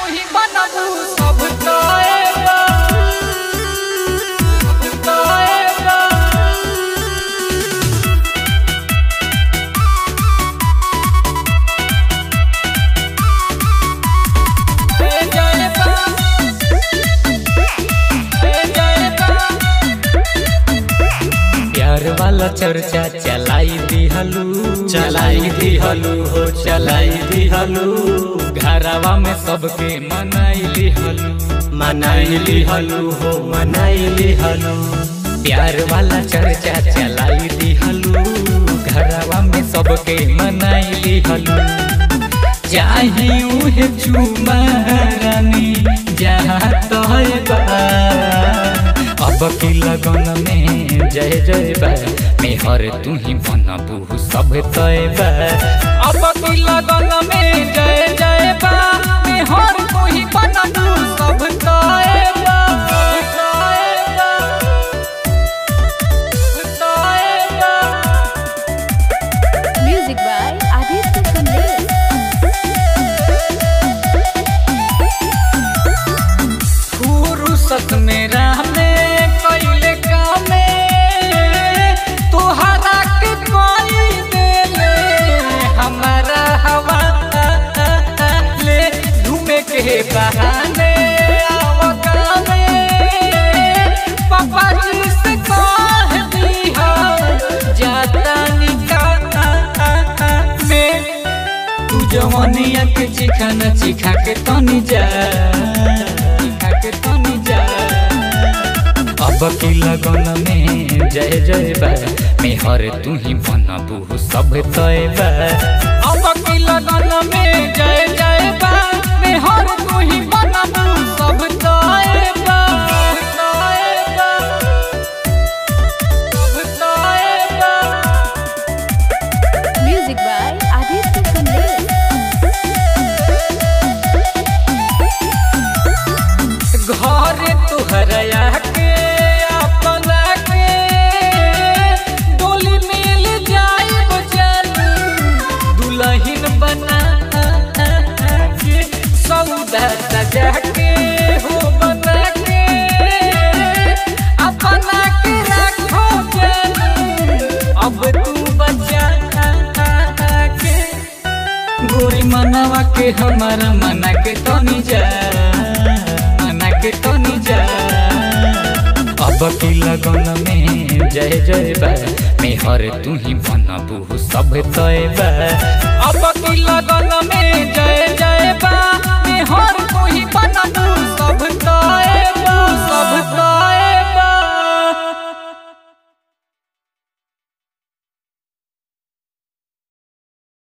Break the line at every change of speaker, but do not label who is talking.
तू ही बनबू सब तोएगा सब तोएगा ए जाएगा ए जाएगा
प्यार वाला चर्चा चलाई दिहलू चलाई दिहलू हो चलाई दिहलू घरवा में सबके मनाई लिहलू मनाई लिहलू हो मनाई लिहलू प्यार वाला चर्चा चलाई दिहलू घरवा में सबके मनाई लिहलू चाहे उहे चुमा रानी जहाँ तोहे बा अब की लगन में जय जय बा मेहर तू ही बनबू सब तय बा
अब की लगन में जय जय बा मेहर तू ही बनबू सब तोएगा तोएगा तोएगा
Music by Aditya Kandel.
फुर्सत मेरा में कैले कामे तोहरा के कोई देले हमारा हवा ले घूमे के बहाने आवकामे पापा जी से कह दिया जाता निकाह में
तू जवनिया के चिखाना चिखा के तनी जा चिखा के तनी जा अब की लगन में जय जय बा मेहर तू ही बनबू सब तय बा
अब की लगन में जय जय बा मेहर तू ही बनबू सब तोएगा तोएगा सब तोएगा
Music by Aditya Kandel.
घर तुहरया के अपना के डोली मिल जाए बचन दुल्हन बना के सौदा सजा के हो बना के अपना के रखो जन अब तू बचा के
गोरी मनवा के हमारा मना के तनी जा मना के तनी जा अब की लगन में जय जय बा मेहर तू ही बनबू सब तय बा
अब की लगन